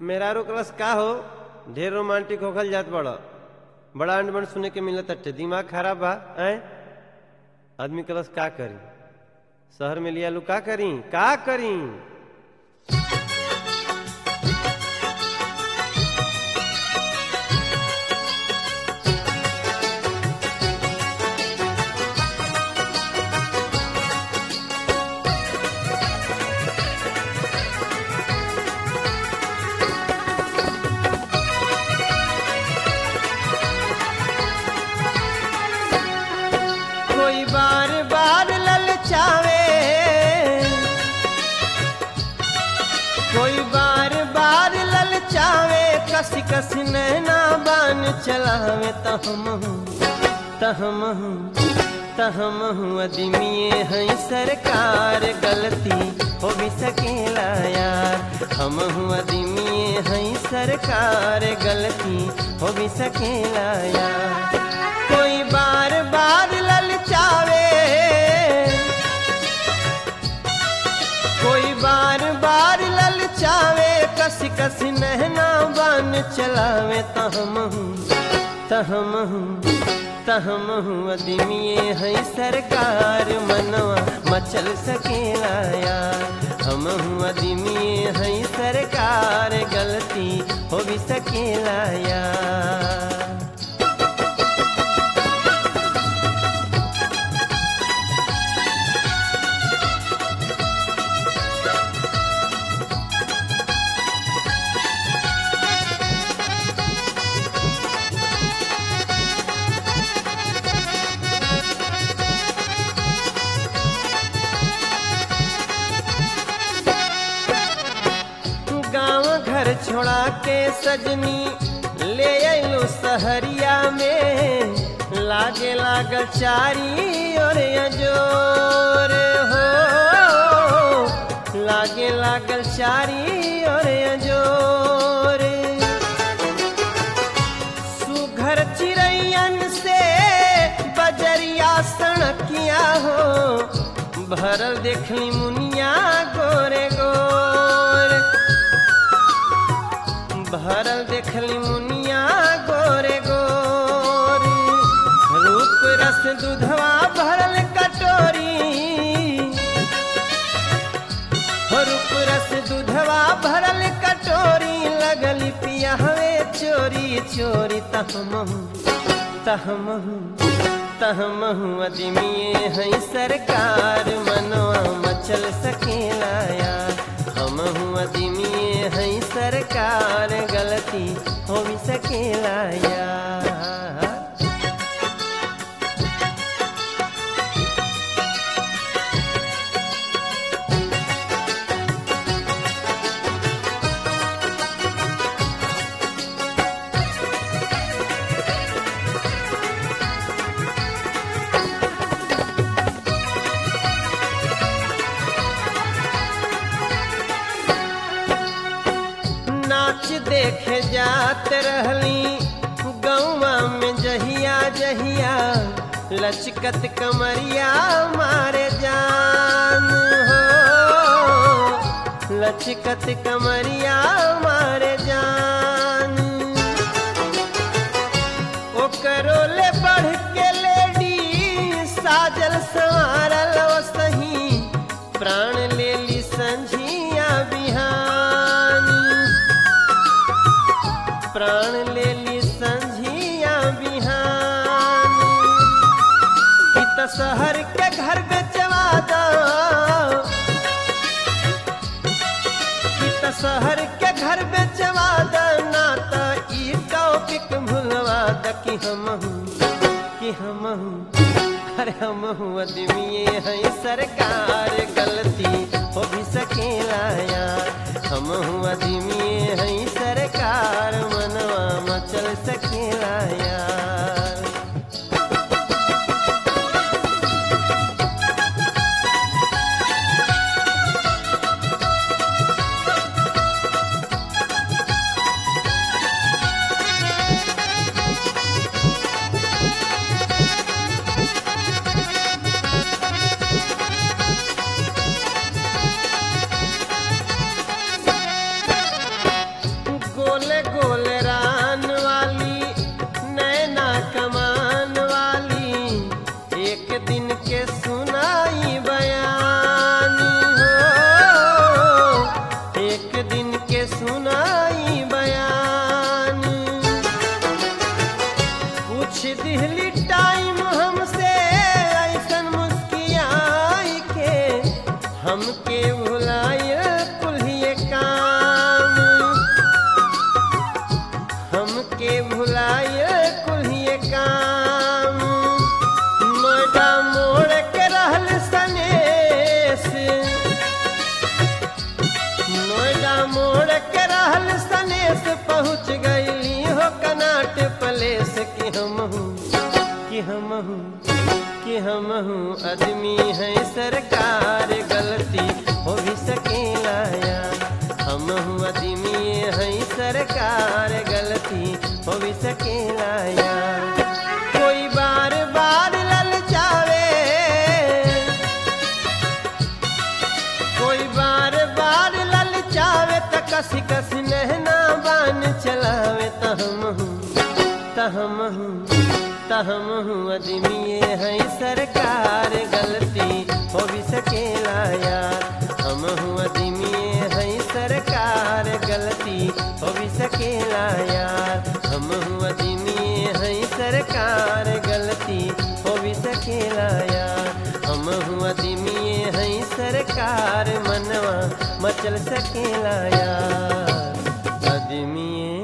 मेहरारू क्लास का हो ढेर रोमांटिक होखल जात बड़ बड़ा अंडमन सुने के मिलत अट्टे दिमाग खराब बा ऐ आदमी क्लास का करी शहर में लिया लू का करी का करी कोई बार बार ललचावे कोई बार बार ललचावे कस कस नैना बान चलावे तहम तहम तहम अदमिए हैं सरकार गलती हो भी सकेला यार हम अदमिए हैं सरकार गलती हो भी सकेला यार कोई बार बार ललचावे कोई बार बार ललचावे कस कस नहना बान चलावे तहम तहम तहम अदमिए है सरकार मनवा मचल सकेला यार हम अदमिए है सरकार गलती हो भी सकेला यार गांव घर छोड़ा के सजनी ले अलो सहरिया में लागे लागल चारी और अजोर हो लागे लागल चारी और अजोर सुघर चिड़ैयन से बजरिया सड़किया हो भरल देखली मुनिया गोरे गोर भरल देखली मुनिया गोरे गोर रूप रस दूधवा भरल कटोरी हो रूप रस दूधवा भरल कटोरी लगली पिया हवे चोरी चोरी तहमहू तहमहू तहमहू अदमिए है सरकार मनवा मचल सकेला यार हमहू अदमिए है सरकार गलती हो भी सकेला यार नाच देखे जात रहली गौवा में जहिया जहिया लचकत कमरिया मारे जान हो लचकत कमरिया मारे जान ओकरो ले बढ़ के लेडी साजल संवारल ओ सही प्राण ले ली संझिया बिहान प्राण ले ली संझिया बिहान कि त शहर के घर बेचवा दो कि त शहर के घर बेचवा दो ना त ई टॉपिक भूलवा द कि हम कि हम अरे हम अदमिए है सरकार गलती हो भी सकेला यार हम अदमिए है सरकार मनवा मचल सकेला यार गोले गोले रान वाली नैना कमान वाली एक दिन के सुनाई बयानी हो एक दिन के सुनाई बयानी पूछ दिहली टाइम हमसे ऐसन मुस्कियाई के हमके भुलाय कुल्हिए काम हमके भुलाय कुल्हिए काम नोएडा मोड़ के रहल सनेस नोएडा मोड़ के रहल सनेस पहुँच गईली हो कनाट पलेस कि हम हूँ कि हम हूँ कि हम हूँ आदमी है सरकार गलती हो भी सकेला यार हम हूँ आदमी है सरकार गलती हो भी सकेला यार कोई बार बार ललचावे कोई बार बार ललचावे त कसी कसी नहना बान चलावे त हम हूँ त हम हूँ त हम हूँ अदमी है सरकार गलती हो भी सकेला यार हम हूँ अदमी है सरकार गलती हो भी सकेला यार हम हूँ अदमी है सरकार गलती हो भी सकेला यार हम हूँ अदमी है सरकार मनवा मचल सकेला यार अदमी